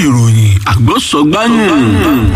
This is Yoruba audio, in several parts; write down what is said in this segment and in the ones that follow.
ìròyìn àgbọ̀sọ̀gbáyìn.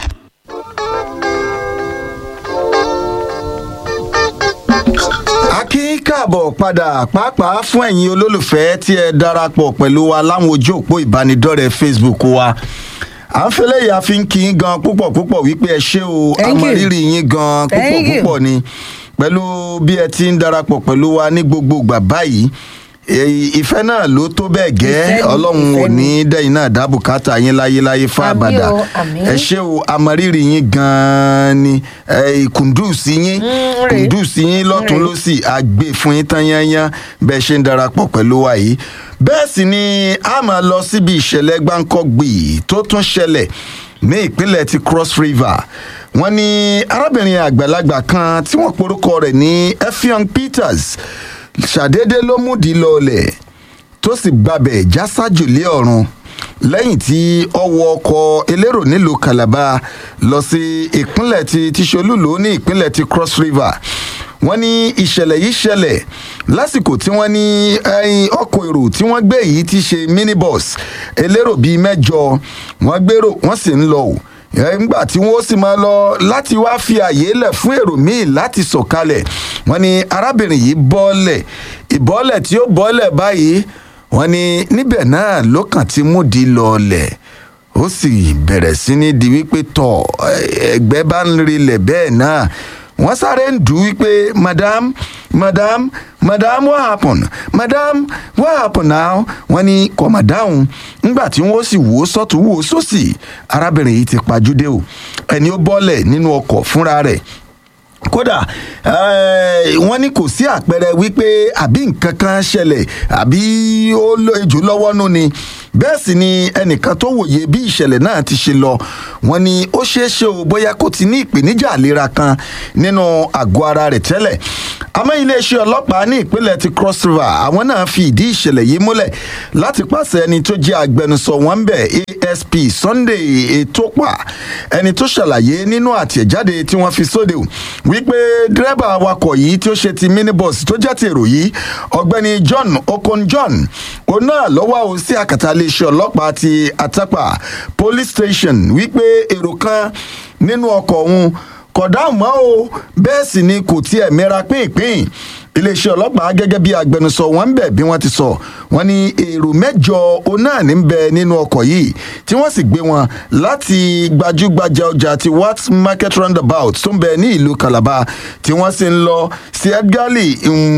a kí káàbọ̀ padà pàápàá fún ẹ̀yin olólùfẹ́ tí ẹ darapọ̀ pẹ̀lú wa láwọn ojú òpó ìbánidọ́rẹ̀ẹ́ facebook wa à ń fẹ́lẹ́ yà fi ń kí yín gan púpọ̀ púpọ̀ wípé ẹ ṣé o Thank you. àmọ̀rírì yín gan púpọ̀ Thank you. púpọ̀ ni pẹ̀lú bí ẹ ti ń darapọ̀ pẹ̀lú wa ní gbogbo ìgbà báyìí èyí- ìfẹ́ náà ló tó bẹ́ẹ̀ gẹ́ Ìfẹ́ ni, ọlọ́run ò ìfẹ́ ni. ní dẹ́yìn náà dábùkátà yín láyéláyé fún Àmín àbàdà o, àmín. ẹ ṣé o àmọ̀rírì yín gan-an ni ẹ, kùndùsí yín Mm, rè. kùndùsí yín lọ́tún Rè. lọ́sì àgbè fún yín tán yányán bẹ́ẹ̀ ṣe ń darapọ̀ pẹ̀lú wa yìí bẹ́ẹ̀ sì ni a máa lọ síbi ìṣẹ̀lẹ̀ gbáǹkọ́gbì tó tún ṣẹlẹ̀ ní ìpínlẹ̀ ti cross river wọ́n ní arábìnrin àgbàlagbà kan tí wọ́n porúkọ rẹ̀ ní effiong peters ṣàdédé ló múdi lọlẹ̀ tó sì gbabẹ̀ jásájò lé ọ̀run lẹ́yìn tí ó wọ ọkọ̀ elérò nílùú calabar lọ sí ìpínlẹ̀ ti tìṣolúlò ní ìpínlẹ̀ ti cross river wọ́n ní ìṣẹ̀lẹ̀ yìí ṣẹlẹ̀ lásìkò tí wọ́n ní ẹyin ọkọ̀ èrò tí wọ́n gbé yìí ti ṣe minibus elérò bíi mẹ́jọ wọ́n gbèrò wọ́n sì ń lọ o nígbà tí wọ́n sì máa lọ láti wá fi àyè lẹ̀ fún èrò míì láti sọ̀kalẹ̀ wọ́n ní arábìnrin yìí bọ́ọ̀lẹ̀ ìbọ́ọ̀lẹ̀ tí ó bọ́ọ̀lẹ̀ báyìí wọ́n ní níbẹ̀ náà ló kàn ti múdi lọ́ọ̀lẹ̀ ó sì bẹ̀rẹ̀ sí ní di wípé tọ̀ ẹgbẹ́ bá ń rilẹ̀ bẹ́ẹ̀ náà wọ́n sáré ń dùn wípé madam madam madam what happen madam what happen now wọ́n ní kọ̀mọ̀ dáhùn nígbà tí wọ́n sì wò ó sọ́tún wò ó sósì arábìnrin yìí ti pajúdé o ẹni ó bọ́lẹ̀ nínú ọkọ̀ fúnra rẹ̀ kódà eh, wọ́n ní kò sí àpẹẹrẹ wípé àbí nǹkan kan ṣẹlẹ̀ àbí ó lo ejò lọ́wọ́ nù ni bẹ́ẹ̀ sì ni ẹnìkan tó wòye bí ìṣẹ̀lẹ̀ náà ti ṣe lọ wọ́n ní ó ṣeé ṣe o bóyá kó ti ní ìpèníjà àlera kan nínú àgọ́ ara rẹ̀ tẹ́lẹ̀ àmọ́ iléeṣẹ́ ọlọ́pàá ní ìpínlẹ̀ ti cross river àwọn náà fi ìdí ìṣẹ̀lẹ̀ yìí múlẹ̀ láti pàṣẹ ẹni tó jẹ́ agbẹnusọ wọn ń bẹ̀ asp sunday etopa ẹni tó ṣàlàyé nínú àtẹ̀jáde tí wọ́n fi sóde o wípé dírẹ́bà awakọ̀ yìí tí ó ṣe ti minibus tó jẹ́ ti èrò yìí ọ̀gbẹ́ni john okon john òun náà lọ́wọ́ o sí àkàtà iléeṣẹ́ ọlọ́pàá ti atapa police station wípé èrò kan nínú ọkọ̀ òun kódà mọ́ o bẹ́ẹ̀ sì ni kò tiẹ̀ mẹ́ra pínpín iléeṣẹ́ ọlọ́pàá gẹ́gẹ́ bí agbẹnusọ wọn ń bẹ̀ bí wọ́n ti sọ wọ́n ní èrò mẹ́jọ onáà ní ń bẹ nínú ọkọ̀ yìí tí wọ́n sì gbé wọn láti gbajúgbajà ọjà ti wat market roundabout tó ń bẹ ní ìlú calabar tí wọ́n sì ń lọ sí edgali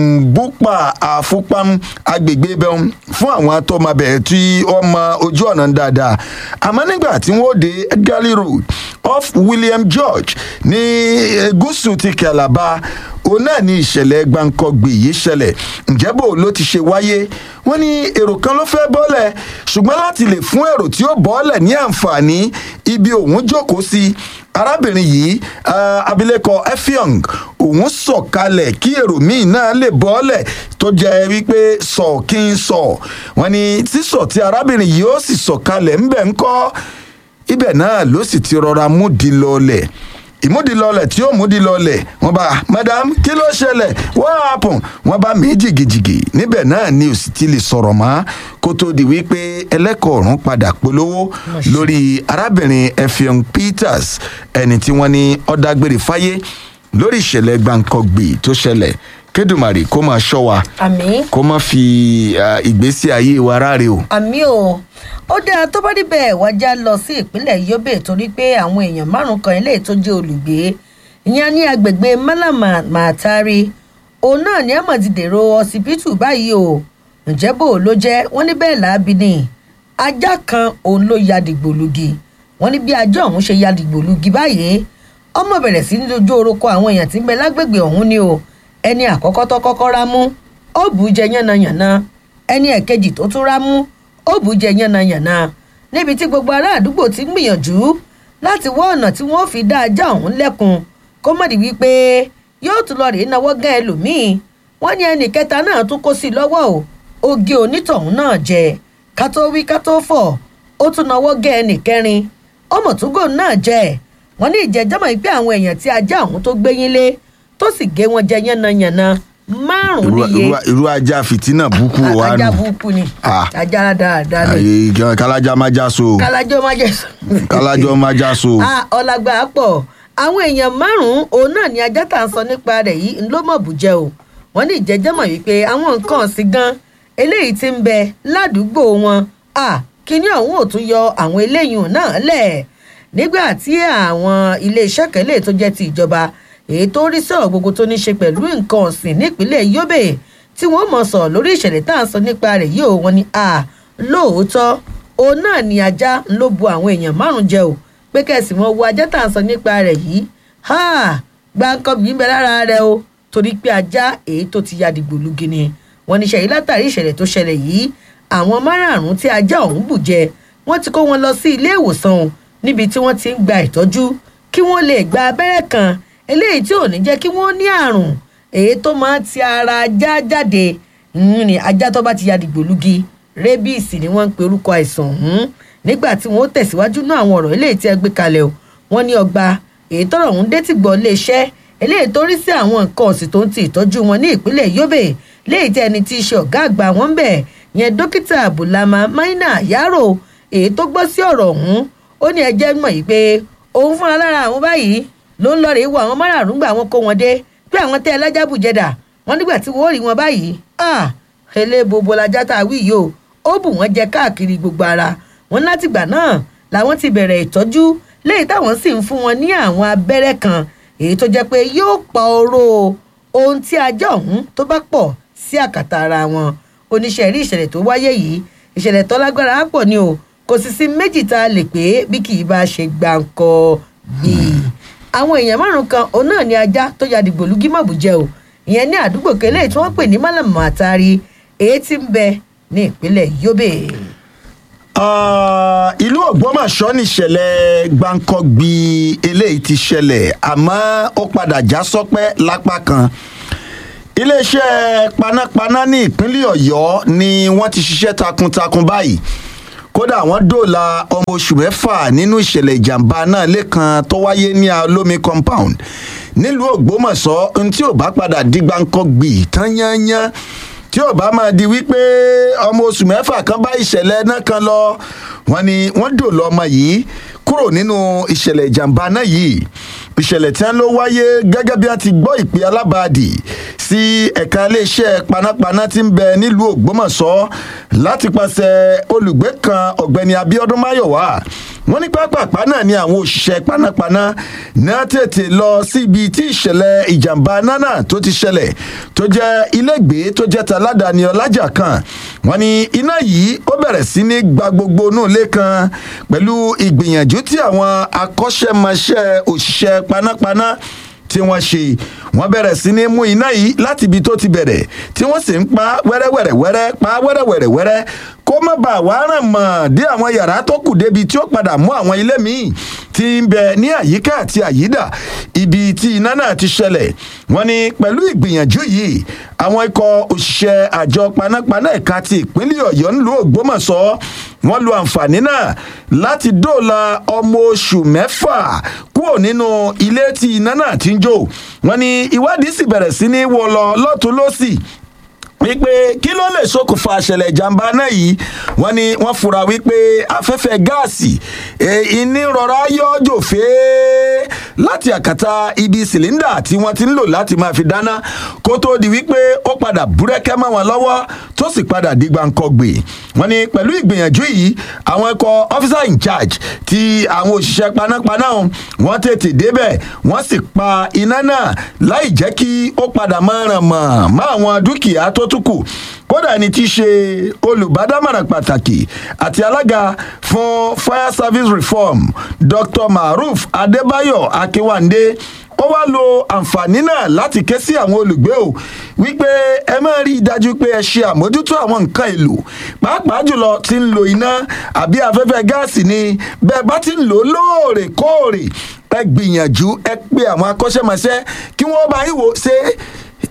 mbúpa àfúpam agbègbè bẹ́ẹ̀ fún àwọn tó máa bẹ̀ tí wọ́n mọ ojú ọ̀nà dáadáa àmọ́ nígbà tí wọ́n dé edgali road off william george ní eh, gúúsù ti calabar òun náà ní ìṣẹ̀lẹ̀ gbàǹkọ̀gbì yìí ṣẹlẹ̀ ǹjẹ́ bò ló ti ṣe wáyé wọ́n ní èrò kan ló fẹ́ bọ́lẹ̀ ṣùgbọ́n láti lè fún èrò tí ó bọ́lẹ̀ ní àǹfààní ibi òun jókòó sí arábìnrin yìí ah, abilékọ effiong òun sọ̀kalẹ̀ kí èrò míì náà lè bọ́lẹ̀ tó jẹ́ wípé sọ kí n sọ wọ́n ní sísọ tí arábìnrin yìí ó sì sọ̀kalẹ̀ ńbẹ̀ ńkọ́ ibẹ̀ náà ló sì ti rọra múdi lọlẹ̀ ìmúdilọlẹ̀ tí ó múdilọlẹ̀ wọ́n bá madam kí ló ṣẹlẹ̀ what happen wọ́n bá mí jìgìjìgì níbẹ̀ náà ni ò sì ti lè sọ̀rọ̀ mọ́ kó tó di wípé ẹlẹ́kọ̀ọ́ ọ̀run padà polówó lórí arábìnrin effiong peters ẹni tí wọ́n ní ọ̀dàgbére fáyé lórí ìṣẹ̀lẹ̀ gbàǹkangbì tó ṣẹlẹ̀ kédùmarè kó máa ṣọ́ wa àmì kó má fi ah, ìgbésí ayé wa ráre o. àmì o ó dáa tó bá níbẹ̀ wájà lọ sí ìpínlẹ̀ yobe torí pé àwọn èèyàn márùn kan ilé tó jẹ́ olùgbé ìyẹn ní agbègbè malama matari òun náà ní àmọ̀ ti dèrò ọsibítù báyìí o ǹjẹ́ bò ló jẹ́ wọ́n ní bẹ́ẹ̀ láabi ni ajá kan òun ló ya dìgbòlugi wọ́n ní bí ajá ọ̀hún ṣe ya dìgbòlugi báyìí ọmọ bẹ̀rẹ̀ sí ní dojú orúkọ àwọn èèyàn tí ń bẹ lágbègbè ọ̀hún ni o ẹni àkọ́kọ́ tó kọ́kọ́ rámú ó bù ú jẹ yánnayànna ẹni ẹ̀kejì tó tún rámú ó bù ú jẹ yánnayànna níbi tí gbogbo ará àdúgbò ti ń gbìyànjú láti wá ọ̀nà tí wọ́n fi dá ajá ọ̀hún lẹ́kun kó mọ̀ di wípé yóò tún lọ rèé náwó gán ẹlòmíì wọ́n ní ẹnì kẹta náà tún kó sí i lọ́wọ́ o oge onítọ̀hún náà jẹ ká tó wí ká tó fọ̀ ó tún náwó gán ẹnì kẹrin ọmọ túgò náà jẹ wọ́n ní ìjẹ́jọ́mọ̀ pé àwọn èèyàn tí ajá ọ̀hún tó gbéyìn lé tó sì gé wọn jẹ yánnayànna márùn-ún Irú- níye irú- irú ajá fìtínà búkú wa ajá nù burúkú ni Ah. ajá dáadáa ni Àyè gan- kálájà má já so kálájọ́ má jẹ́ sọ. kálájọ má já so. Ah, ọ̀làgbà pọ̀ àwọn èèyàn márùn-ún òun náà ni ajá tá à ń sọ nípa rẹ̀ yìí ń ló mọ̀ bùjẹ́ o wọ́n ní ìjẹ́jẹ́ mọ̀ wípé àwọn nǹkan ọ̀sìn gan eléyìí ti ń bẹ ládùúgbò wọn Ah, kíní ọ̀hún ò tún yọ àwọn eléyìí náà lẹ̀ nígbà tí àwọn iléeṣẹ́ kan lè tó jẹ́ ti ìjọba èyí tó rí sọ̀rọ̀ gbogbo tó ní ṣe pẹ̀lú nǹkan ọ̀sìn nípínlẹ̀ Yobe tí wọ́n mọ̀ sọ lórí ìṣẹ̀lẹ̀ tá à ń sọ nípa rẹ̀ yìí ò wọ́n ní ah, lóòótọ́ òun náà ni ajá ń ló bu àwọn èèyàn márùn-ún jẹ o pé kẹ̀sì wọn wo ajá tá à ń sọ nípa rẹ̀ yìí ha gbàǹkan yìí ń bẹ lára rẹ̀ o torí pé ajá èyí tó ti ya dìgbòlugi ni wọ́n ní ṣẹ̀yìn látàrí ìṣẹ̀lẹ̀ tó ṣẹlẹ̀ yìí àwọn márààrún tí ajá ọ̀hún bù jẹ wọ́n ti kó wọn lọ sí ilé ìwòsàn o níbi tí wọ́n ti ń gba ìtọ́jú kí wọ́n lè gba abẹ́rẹ́ kan eléyìí tí ò ní jẹ́ kí wọ́n ní àrùn èyí tó máa ti ara ajá jáde ń ní ajá tó bá ti ya dìgbòlugi rébíìsì ni wọ́n ń pe orúkọ àìsàn ọ̀hún nígbà tí wọ́n ó tẹ̀síwájú náà àwọn ọ̀rọ̀ eléyìí tí ẹ gbé kalẹ̀ o wọ́n ní ọgbà èyí tọ́rọ̀ ọ̀hún dé ti gbọ́ iléeṣẹ́ eléyìí tó rí sí àwọn nǹkan ọ̀sìn tó ń ti ìtọ́jú wọn ní ìpínlẹ̀ Yobe léyìí tí ẹni tí í ṣe ọ̀gá àgbà wọn ń bẹ̀ yẹn dókítà Bulama Maina Yaro èyí tó gbọ́ sí ọ̀rọ̀ ọ̀hún ó ní ẹjẹ́ mọ̀ yìí pé òun fúnra lára àwọn báyìí ló ń lọ rèé wo àwọn márààrún gbà wọn kó wọn dé pé àwọn tẹ́ ẹ lájàbù jẹdà wọn nígbà tí wọ́n rí wọn báyìí ah elébobo lajá tá a wí yìí o ó bù wọ́n jẹ káàkiri gbogbo ara wọn látìgbà náà làwọn ti bẹ̀rẹ̀ ìtọ́jú léyìí táwọn sì ń fún wọn ní àwọn abẹ́rẹ́ kan èyí tó jẹ́ pé yóò pa oró ohun tí ajá ọ̀hún tó bá pọ̀ sí àkàtà ara wọn oníṣẹ́ rí ìṣẹ̀lẹ̀ tó wáyé yìí ìṣẹ̀lẹ̀ tó lágbára á pọ̀ ni o kò sì sí méjì tá a lè pé bí kì í bá ṣe gbàǹkọ bíi àwọn èèyàn márùn kan òun náà ni ajá tó ya dìgbòlugi mọ̀bùjẹ́ o ìyẹn ní àdúgbò kẹlẹ́ tí wọ́n pè ní málàmù àtàrí èyí tí ń bẹ ní ìpínlẹ̀ Yobe. Ah, ìlú Ògbómọ̀ṣọ́ nìṣẹ̀lẹ̀ gbáǹkọ́gbì eléyìí ti ṣẹlẹ̀ àmọ́ ó padà já sọ́pẹ́ lápá kan iléeṣẹ́ panápaná ní ìpínlẹ̀ Ọ̀yọ́ ni wọ́n ti ṣiṣẹ́ takuntakun báyìí kódà wọ́n dóòlà ọmọ oṣù mẹ́fà nínú ìṣẹ̀lẹ̀ ìjàmbá náà lẹ́kan tó wáyé ní Alómi compound nílùú Ògbómọ̀ṣọ́ ohun tí ò bá padà di gbáǹkọ́gbì tán yányán tí ò bá máa di wípé ọmọ oṣù mẹ́fà kan bá ìṣẹ̀lẹ̀ náà kan lọ wọ́n ní wọ́n dòlọ ọmọ yìí kúrò nínú ìṣẹ̀lẹ̀ ìjàmbá náà yìí ìṣẹ̀lẹ̀ tí wọ́n ló wáyé gẹ́gẹ́ bí wọ́n ti gbọ́ ìpè alábàádì sí ẹ̀ka iléeṣẹ́ panápaná tí ń bẹ nílùú Ògbómọ̀ṣọ́ láti pàṣẹ olùgbé kan ọ̀gbẹ́ni Abíọ́dún Máyọ̀wá wọ́n ní pápápá náà ni àwọn òṣìṣẹ́ panápaná náà tètè lọ síbi tí ìṣẹ̀lẹ̀ ìjàmbá náà tó ti ṣẹlẹ̀ tó jẹ́ ilégbèé tó jẹ́ taládàáni ọlájà kan wọ́n ní iná yìí ó bẹ̀rẹ̀ sí ní gba gbogbo inú ilé kan pẹ̀lú ìgbìyànjú tí àwọn akọ́ṣẹ́mọṣẹ́ òṣìṣẹ́ panápaná tí wọ́n ṣe wọ́n bẹ̀rẹ̀ sí ní mú iná yìí láti ibi tó ti bẹ̀rẹ̀ tí wọ́n sì ń pa wẹ́rẹ́wẹ́rẹ́wẹ́rẹ́ pa wẹ́rẹ́wẹ́rẹ́wẹ́rẹ́ kó má bàa wá ràn mọ́ dé àwọn yàrá tó kù débi tí ó padà mú àwọn ilé míì tí ń bẹ ní àyíká àti àyídà ibi tí iná náà ti ṣẹlẹ̀ wọ́n ní pẹ̀lú ìgbìyànjú yìí àwọn ikọ̀ òṣìṣẹ́ àjọ panápaná ẹ̀ka ti ìpínlẹ̀ ọ̀yọ́ ńlú ògbómọ̀ṣọ́ wọ́n lo àǹfààní náà láti dóòlà ọmọ oṣù mẹ́fà kúrò nínú ilé tí iná náà ti ń jó wọ́n ní ìwádìí sì bẹ̀rẹ̀ sí ní wọ́ lọ lọ́tún lọ́sì wípé kí ló lè ṣokùnfà àṣẹlẹ̀ ìjàmbá náà yìí wọ́n ní wọ́n fura wípé afẹ́fẹ́ gáàsì ìní rọra yọjò fèé láti àkàtà ibi sìlíndà tí wọ́n ti ń lò láti máa fi dáná kó tó di wípé ó padà búrẹ́kẹ́ mọ́ wọn lọ́wọ́ tó sì padà di gbàǹkọ̀gbè wọ́n ní pẹ̀lú ìgbìyànjú yìí àwọn ikọ̀ officer in charge ti àwọn òṣìṣẹ́ panápaná wọ́n tètè débẹ̀ wọ́n sì pa iná náà láì jẹ́ kí ó padà máa ràn mọ́ mọ́ àwọn dúkìá tó tún kù kódà ní tí í ṣe olùbádámọ̀ràn pàtàkì àti alága fún fire service reform dr maruf adébáyọ̀ akínwándé ó wá lo àǹfààní náà láti ké sí àwọn olùgbé o wípé ẹ máa rí i dájú pé ẹ ṣe àmójútó àwọn nǹkan èlò pàápàá jùlọ tí ń lo iná àbí afẹ́fẹ́ gáàsì ni bẹ́ẹ̀ bá ti ń lò ó lóòrèkóòrè ẹ gbìyànjú ẹ pé àwọn akọ́ṣẹ́mọṣẹ́ kí wọ́n bá yín wò ṣe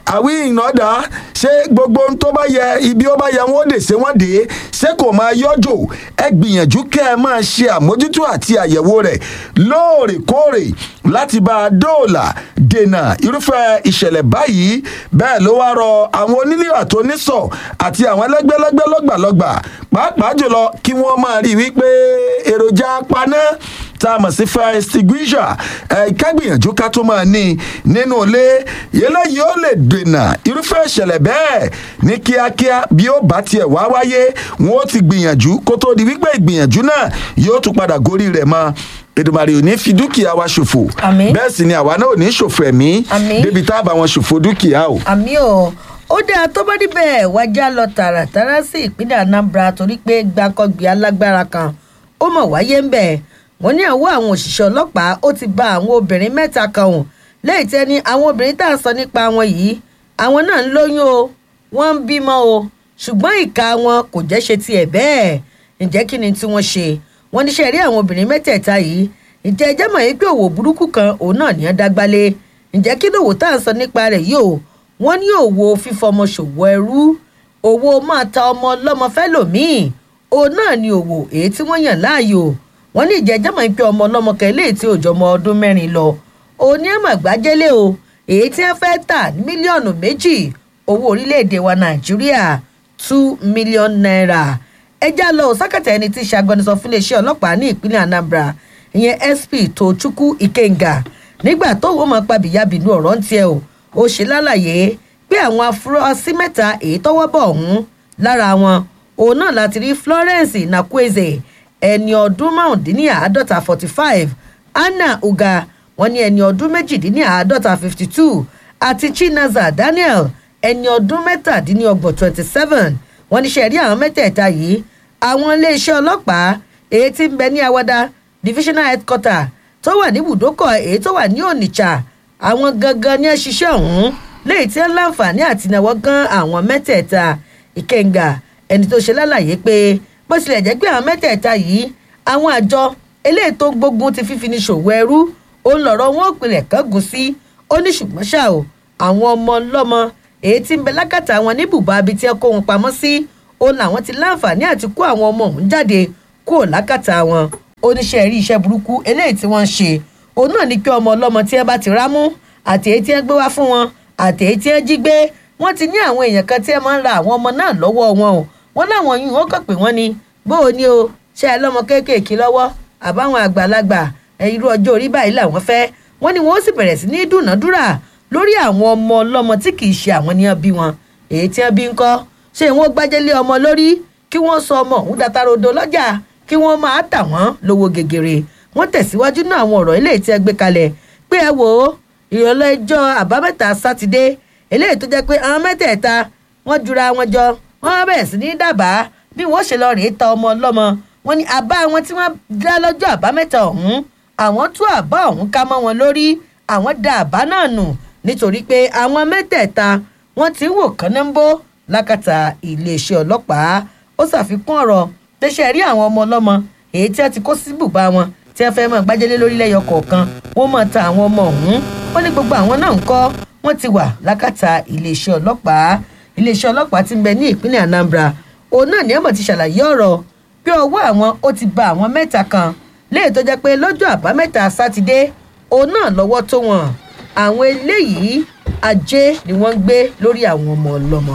àwí ìnàdà ṣé gbogbo ohun tó bá yẹ ibi ó bá yẹ wọn ó dè ṣé wọn dè é ṣé kò máa yọjò ẹ gbìyànjú kẹ́ ẹ máa ṣe àmójútó àti àyẹ̀wò rẹ̀ lóòrèkóòrè láti bá a dóòlà dènà irúfẹ́ ìṣẹ̀lẹ̀ báyìí bẹ́ẹ̀ ló wá rọ àwọn onílé àtòníṣọ̀ àti àwọn ẹlẹ́gbẹ́lẹ́gbẹ́ lọ́gbàlọ́gbà pàápàá jùlọ kí wọ́n máa rí i wípé èròjà paná tá a mọ̀ sí fire extinguisher ẹ̀ ká gbìyànjú ká tó máa ní nínú ilé eléyìí ó lè dènà irúfẹ́ ìṣẹ̀lẹ̀ bẹ́ẹ̀ ní kíákíá bí ó bá tiẹ̀ wá wáyé wọn ó ti gbìyànjú kó tó di wípé ìgbìyànjú náà yóò tún padà gorí rẹ̀ mọ́ èdèmàrè ò ní fi dúkìá wa ṣòfò Àmín. bẹ́ẹ̀ sì ni àwa náà ò ní ṣòfò ẹ̀mí Àmín. débi tá a bá wọn ṣòfò dúkìá o. àmì ò ó dáa tó bá níbẹ̀ wájà lọ tààràtàrà sí ìpínlẹ̀ anambra torí pé gbàkọ́gbì alágbára kan ó mọ̀ wáyé ń bẹ̀ wọ́n ní àwọ̀ àwọn òṣìṣẹ́ ọlọ́pàá ó ti ba àwọn obìnrin mẹ́ta kan hùn lẹ́yìn tẹ́ ni àwọn obìnrin tá à ń sọ nípa wọn yìí àwọn náà ń lóyún o wọ́n ń bímọ o ṣùgbọ́n ìka wọn kò jẹ́ ṣe tiẹ̀ bẹ́ẹ̀ ǹjẹ́ kí ni tí wọ́n ṣe wọ́n níṣẹ́ rí àwọn obìnrin mẹ́tẹ̀ẹ̀ta yìí ǹjẹ́ ẹ jẹ́ mọ̀ yìí pé òwò burúkú kan òun náà ní ẹ́ dágbálé ǹjẹ́ kí lòwò tá à ń sọ nípa rẹ̀ yìí o wọ́n ní òwò fífọmọ ṣòwò ẹrú òwò máa ta ọmọ ọlọ́mọ fẹ́lòmíì òun náà ni òwò èyí tí wọ́n yàn láàyò wọ́n ní ìjẹ́ jẹ́mọ̀ pé ọmọ ọlọ́mọ kan eléyìí tí òjò ọmọ ọdún mẹ́rin lọ òun ní ẹ̀mọ̀ gbájẹ́lé o èyí tí wọ́n fẹ́ tà ní mílíọ̀nù méjì owó orílẹ̀-èdè wa nàìjíríà two million naira ẹjá lọ sákàtà ẹni tí í ṣe agbẹnusọ fún iléeṣẹ́ ọlọ́pàá ní ìpínlẹ̀ anambra ìyẹn sp tochukwu ikenga nígbà tó wọ́n máa pa bìyàbìnú ọ̀rọ̀ ń tiẹ̀ o ó ṣe lálàyé pé àwọn afurasí mẹ́ta èyí tọ́wọ́ bọ̀ ọ̀hún lára wọn òun náà láti rí florence nakweze ẹni ọdún márùndínláàádọ́ta forty five anna uga wọn ní ẹni ọdún méjìdínláàádọ́ta fifty two àti chinaza daniel ẹni ọdún mẹ́tàdínlọ́gbọ̀n twenty seven wọn ní sẹ́rí àwọn mẹ́tẹ̀ẹ̀ta yìí àwọn iléeṣẹ́ ọlọ́pàá èyí tí ń bẹ ní awada divisional headquarter tó wà ní ibùdókọ̀ èyí tó wà ní onitsha àwọn gangan ní ṣiṣẹ́ ọ̀hún léyìí tí ń láǹfààní àti náwó gan àwọn mẹ́tẹ̀ẹ̀ta ìkẹngà ẹni tó ṣe lálàyé pé bó tilẹ̀ jẹ́ pé àwọn mẹ́tẹ̀ẹ̀ta yìí àwọn àjọ eléyìí tó ń gbógun ti fífi ní ṣòwò ẹrú òun lọ̀rọ̀ wọn ò pilẹ̀ kángun sí ó ní ṣùgbọ́n ṣá o àwọn ọmọ ọlọ́mọ èyí tí ń bẹ lákàtà wọn ní bùbá abi tí ẹ kó wọn pamọ́ sí òun làwọn ti láǹfààní àti kó àwọn ọmọ òun jáde kúrò lákàtà wọn oníṣẹ́ rí iṣẹ́ burúkú eléyìí tí wọ́n ń ṣe òun náà ní kí ọmọ ọlọ́mọ tí ẹ bá ti rámú àti èyí tí ẹ gbé wá fún wọn àti èyí tí ẹ jí gbé wọ́n ti ní àwọn èèyàn kan tí ẹ máa ń ra àwọn ọmọ náà lọ́wọ́ wọn o wọ́n láwọn yìí wọ́n kàn pé wọ́n ní bó o ní o ṣe ẹ lọ́mọ kéékèèké lọ́wọ́ àbáwọn àgbàlagbà ẹ irú ọjọ́ orí báyìí làwọn fẹ́ wọ́n ní wọ́n sì bẹ̀rẹ̀ sí ní dúnàádúrà lórí àwọn ọmọ ọlọ́mọ tí kì í ṣe àwọn ní ẹbí wọn èyí tí ẹbí ń kọ́ ṣé wọ́n gbájẹ́lé ọmọ lórí kí wọ́n sọ ọmọ òun datarodo lọ́jà kí wọ́n máa tà wọ́n lówó gegere wọ́n tẹ̀síwájú náà àwọn ọ̀rọ̀ eléyìí tí ẹ gbé kalẹ̀ pé ẹ wò ó ìrọ̀lẹ́ ẹjọ́ àbámẹ́ta sátidé eléyìí tó jẹ́ pé àwọn mẹ́tẹ̀ẹ̀ta wọ́n jura wọn jọ wọ́n bẹ̀rẹ̀ sí ní dábàá bí wọ́n ṣe lọ rèé ta ọmọ ọlọ́mọ wọn ni àbá wọn tí wọ́n dá lọ́jọ́ àbámẹ́ta ọ̀hún àwọn tú àbá ọ̀hún ká mọ́ wọn lórí àwọn da àbá náà nù nítorí pé àwọn mẹ́tẹ̀ẹ̀ta wọ́n ti ń wò kánáńbó lákàtà iléeṣẹ́ ọlọ́pàá ó ṣàfikún ọ̀rọ̀ tẹ́sẹ̀ rí àwọn ọmọ ọlọ́mọ èyí tí wọ́n ti kó sí bùbá wọn tí wọ́n fẹ́ mọ̀ gbájẹ́lé lórílẹ̀ yọ kọ̀ọ̀kan wọ́n mọ̀ ta àwọn ọmọ ọ̀hún wọ́n ní gbogbo àwọn náà ń kọ́ wọ́n ti wà lákàtà iléeṣẹ́ ọlọ́pàá iléeṣẹ́ ọlọ́pàá ti ń bẹ ní ìpínlẹ̀ anambra òun náà ní ẹ̀mọ̀ ti ṣàlàyé ọ̀rọ̀ pé ọwọ́ àwọn ó ti ba àwọn mẹ́ta kan léè tó jẹ́ pé lọ́jọ́ àbámẹ́ta sátidé òun náà lọ́wọ́ tó wọn àwọn eléyìí ajé ni wọ́n ń gbé lórí àwọn ọmọ ọlọ́mọ.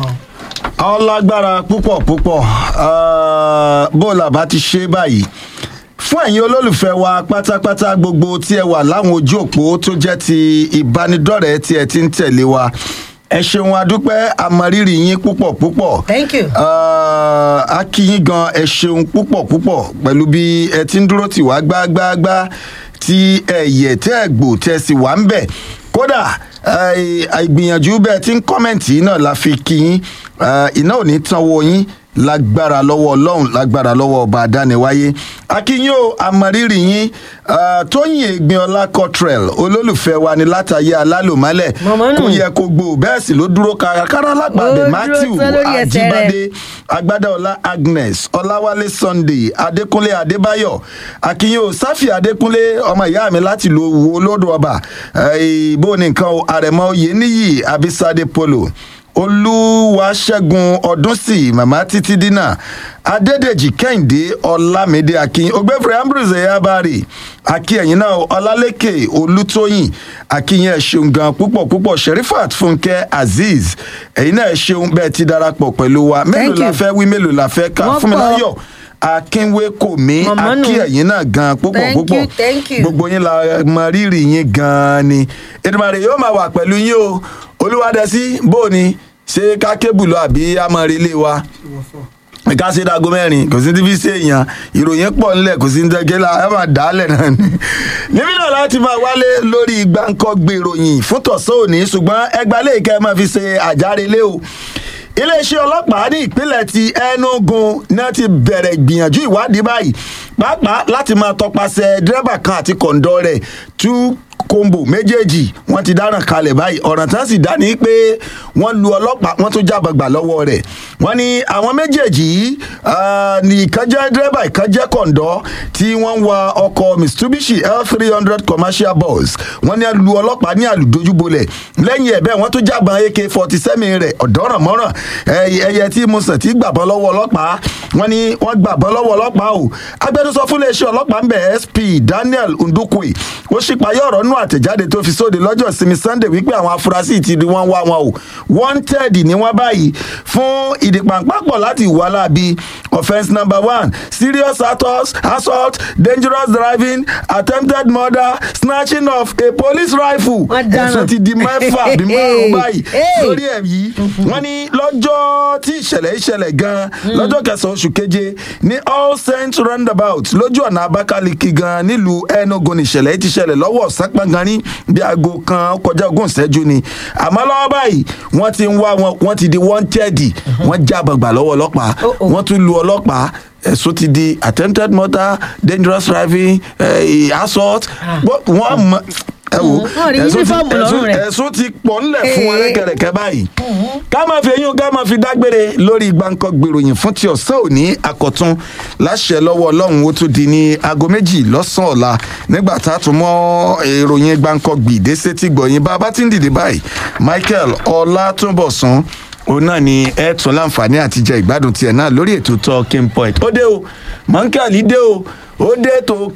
ọlágbára púpọ̀ púpọ̀ ah, bó la bá ti ṣe báyìí fún ẹ̀yin olólùfẹ́ wa pátápátá gbogbo tí ẹ wà láwọn ojú òpó tó jẹ́ ti ìbánidọ́rẹ̀ẹ́ tí ẹ ti ń tẹ̀lé wa ẹ ṣeun adúpẹ́ àmọ̀rírì yín púpọ̀ púpọ̀ thank you. Ah, a kí yín gan ẹ ṣeun púpọ̀ púpọ̀ pẹ̀lú bí ẹ ti ń dúró tì wá gbágbáágbá tí ẹ yẹ tẹ́ ẹ gbò tẹ́ ẹ sì wà ń bẹ̀ kódà ìgbìyànjú bẹ́ẹ̀ tí ń kọ́mẹ̀ntì náà la fi kí yín Ah, iná ò ní tán wo yín lágbára lọ́wọ́ ọlọ́run lágbára lọ́wọ́ ọba adániwáyé akínyìn o àmọ̀rírì yín ah, tóyìn ègbin ọlá cottrell olólùfẹ́ wa ni látàyé alálòmálẹ̀ Màmá nù. kò yẹ kó gbó bẹ́ẹ̀ sì ló dúró kárakára Ó lápàdé dúró matthew tán lórí ẹsẹ̀ rẹ̀. ajíbádé agbádáọlá agnes ọláwálé sunday adékúnlé adébáyọ̀ akínyìn o sáfì adékúnlé ọmọ ìyá mi láti lu wo lódò ọba ìbò nìkan o àrẹ̀mọ oyè níyì abisade polo olúwaṣẹ́gun ọdúnsì màmá títí dínà adédèjì kẹ́hìndé ọlámídé akin ògbẹ́fẹ̀rẹ̀ ambrose eyabari akin ẹ̀yìn náà ọlálékè olútóyìn akínyìn ẹ̀ ṣeun gan púpọ̀ púpọ̀ sherifat fúnkẹ́ azeez ẹ̀yìn náà ẹ̀ ṣeun bẹ́ẹ̀ ti darapọ̀ pẹ̀lú wa mélòó Thank la you. fẹ́ wí mélòó la fẹ́ kà Wọ́n fún mi pọ̀. láyọ̀ akínwé kò mí Màmá nù. akí ẹ̀yìn náà gan púpọ̀ Thank you, púpọ̀ thank you. gbogbo yín la mọ rírì yín gan ni èdèmàrè yóò máa wà pẹ̀lú yín o olúwadẹ́sí bó ni ṣé ká kébù lọ àbí amọ̀rẹ́lẹ̀ wa ká ṣe dago mẹ́rin kò sí ti fi ṣe èèyàn ìròyìn pọ̀ ńlẹ̀ kò sí ní tẹ́gẹ́lá ẹ máa dà á lẹ̀ náà ni. níbí náà láti máa wálé lórí gbáǹkọ́ gbèròyìn fún tọ̀sán òní ṣùgbọ́n ẹgbàá lè kẹ́ ẹ máa fi ṣe àjárelé o iléeṣẹ́ ọlọ́pàá ní ìpínlẹ̀ ti enugu náà ti bẹ̀rẹ̀ ìgbìyànjú ìwádìí báyìí pàápàá láti máa tọpasẹ̀ dírẹ́bà kan àti kọ̀ǹdọ́ rẹ̀ tú kombo méjèèjì wọn ti dáràn kalẹ̀ báyìí ọ̀ràn tán sì dá ní pé wọ́n lu ọlọ́pàá wọ́n tún jábàgbà lọ́wọ́ rẹ̀ wọ́n ní àwọn méjèèjì yìí ah, ní ìkan jẹ́ dírẹ́bà ìkan jẹ́ kọ̀ǹdọ́ tí wọ́n ń wa ọkọ̀ mitsubishi l three hundred commercial bus wọ́n ní a lu ọlọ́pàá ní àlùdójúbolẹ̀ lẹ́yìn ẹ̀ bẹ́ẹ̀ wọ́n tún jábọn ak forty seven rẹ̀ ọ̀dọ́ràn mọ́ràn ẹyẹ tí mo sàn tí gbàbọ́ lọ́wọ́ ọlọ́pàá wọ́n ní wọ́n gbàbọ́ lọ́wọ́ ọlọ́pàá o agbẹnusọ fún iléeṣẹ́ ọlọ́pàá ń bẹ̀ sp daniel ndukwe ó ṣípayé ọ̀rọ̀ nù àtẹ̀jáde tó fi sóde lọ́jọ́ ìsinmi sunday wípé àwọn afurasí ti di wọ́n wá wọn o wanted ni wọ́n báyìí fún ìdìpàǹpàpọ̀ láti ìwà láabi offence number one serious assault assault dangerous driving attempted murder snatching of a police rifle Wọ́n dáràn. ẹ̀sùn ti di mẹ́fà bí márùn-ún báyìí Hey. lórí ẹ̀ yìí wọ́n ní lọ́jọ́ tí ìṣẹ̀lẹ̀ ìṣẹ̀lẹ̀ gan-an lọ́jọ́ kẹsàn-án oṣù keje ní all saints roundabout lójú ọ̀nà abakaliki gan-an nílùú enugu ní ìṣẹ̀lẹ̀ yìí ti ṣẹlẹ̀ lọ́wọ́ ọ̀sán pangani bí aago kan kọjá ogún ìṣẹ́jú ni àmọ́ lọ́wọ́ báyìí wọ́n ti ń wá wọn wọ́n ti di wanted wọ́n já bàgbà lọ́wọ́ ọlọ́pàá Oh, oh. wọ́n tún lu ọlọ́pàá ẹ̀sùn ti di attempted murder dangerous driving eh, assault wọ́n mọ ẹ wo Mm, wọ́n rí ẹ̀sùn ti- uniform lọ́rùn ẹ̀sùn- rẹ̀. ẹ̀sùn ti pọ̀ ńlẹ̀ fún wọn Ee. rẹ́kẹ̀rẹ̀kẹ̀ báyìí ká máa fi eyín ká máa fi dágbére lórí gbàǹkan gbèròyìn fún ti ọ̀sán òní àkọ́tún láṣẹ lọ́wọ́ ọlọ́run ó tún di ní aago méjì lọ́sàn-án ọ̀la nígbà tá a tún mọ́ ìròyìn gbàǹkan gbìdé sétí gbọ̀yìn bá a bá ti ń dìde báyìí michael ọlátúnbọ̀sán òun náà ni ẹ tún láǹfààní àti jẹ ìgbádùn tiẹ̀ náà lórí ètò talking point ó dé o mọ̀ńkàlì dé o ó dé tó